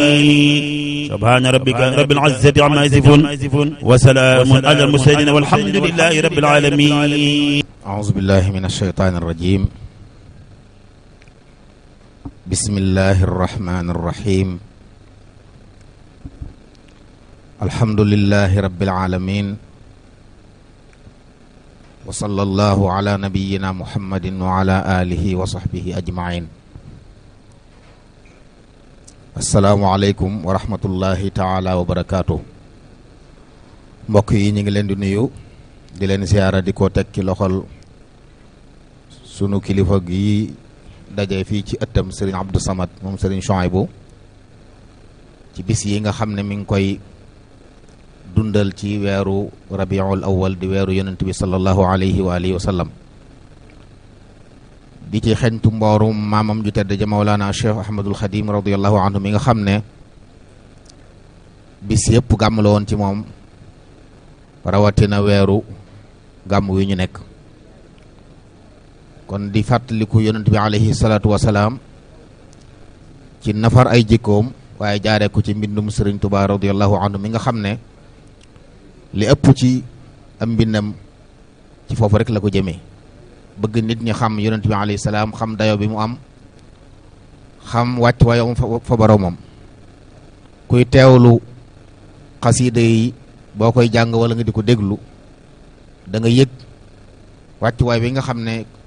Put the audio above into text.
سبحان ربك رب العزة عما يصفون وسلام على المرسلين والحمد لله رب العالمين أعوذ بالله من الشيطان الرجيم بسم الله الرحمن الرحيم الحمد لله رب العالمين وصلى الله على نبينا محمد وعلى آله وصحبه أجمعين السلام عليكم ورحمة الله تعالى وبركاته mbokk yi ñu ngi leen di nuyu di leen siyaara di ko teg ci loxol sunu kilifa gi daje fii ci ëttam sëriñ Abdou Samad moom sëriñ Chouaïbou ci bis yi nga xam ne mi ngi koy dundal ci weeru rabiul awal di weeru yonent bi sallallahu alayhi wa alihi wa sallam di ci xeñtu mboorum maamam ju tedd ja Mawlana Cheikh Ahmadul Xadim radiallahu anhu mi nga xam ne bis yëpp gàmm la woon ci moom rawatina weeru gàmm wi ñu nekk kon di fàttaliku yonent bi alayhi salaatu wasalaam ci nafar ay jikkoom waaye jaaree ko ci mbindum sëriñ Tuubaa radiallahu anhu mi nga xam ne li ëpp ci am mbindam ci foofu rek la ko jëmee bëgg nit ñi xam yonent bi alayhi salaam xam dayo bi mu am xam wàcc waayom fa boroomam kuy teewlu xasiida yi boo koy jàng wala nga di ko déglu da nga yëg wàccuwaay bi nga xam ne